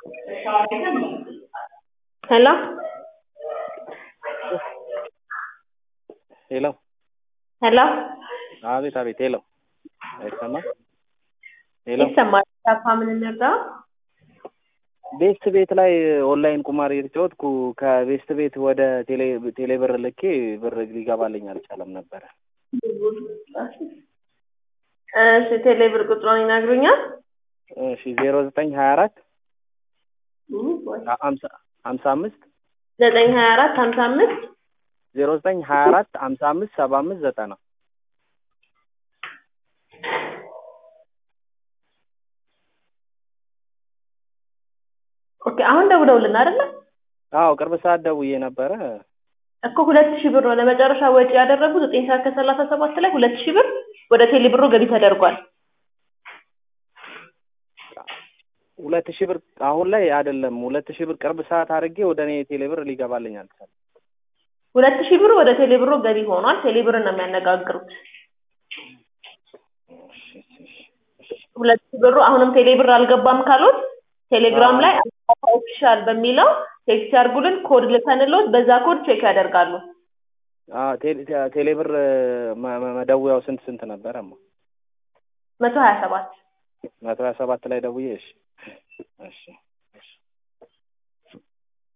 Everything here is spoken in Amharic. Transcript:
ሄሎ ሄሎ ሄሎ አቤት አቤት ሄሎ አይሰማም ሄሎ ይሰማል። ዳፋ ምን እንርዳ? ቤስት ቤት ላይ ኦንላይን ቁማር እየተጫወትኩ ከቤስት ቤት ወደ ቴሌ ቴሌ ብር ልኬ ብር ሊገባልኝ አልቻለም ነበረ። እሺ ቴሌ ብር ቁጥሩን ይነግሩኛል? እሺ ዜሮ ዘጠኝ ሀያ አራት ሀምሳ ሀምሳ አምስት ዘጠኝ ሀያ አራት ሀምሳ አምስት ዜሮ ዘጠኝ ሀያ አራት ሀምሳ አምስት ሰባ አምስት ዘጠና ኦኬ አሁን ደውለውልን አይደለ? አዎ ቅርብ ሰዓት ደውዬ ነበረ። እኮ ሁለት ሺህ ብር ነው ለመጨረሻ ወጪ ያደረጉት ዘጠኝ ሰዓት ከሰላሳ ሰባት ላይ ሁለት ሺህ ብር ወደ ቴሌ ብሩ ገቢ ተደርጓል። ሁለት ሺህ ብር አሁን ላይ አይደለም። ሁለት ሺህ ብር ቅርብ ሰዓት አድርጌ ወደ እኔ ቴሌ ብር ሊገባልኝ አልቻለም። ሁለት ሺህ ብር ወደ ቴሌ ብሩ ገቢ ሆኗል። ቴሌ ብርን ነው የሚያነጋግሩት። ሁለት ሺህ ብሩ አሁንም ቴሌ ብር አልገባም ካሉት ቴሌግራም ላይ ኦፊሻል በሚለው ቴክስት ያርጉልን ኮድ ልከንሎት በዛ ኮድ ቼክ ያደርጋሉ። አዎ ቴሌ ቴሌ ብር መ- መ- መደወያው ስንት ስንት ነበረ? እማ መቶ ሀያ ሰባት መቶ ሀያ ሰባት ላይ ደውዬ እሺ እሺ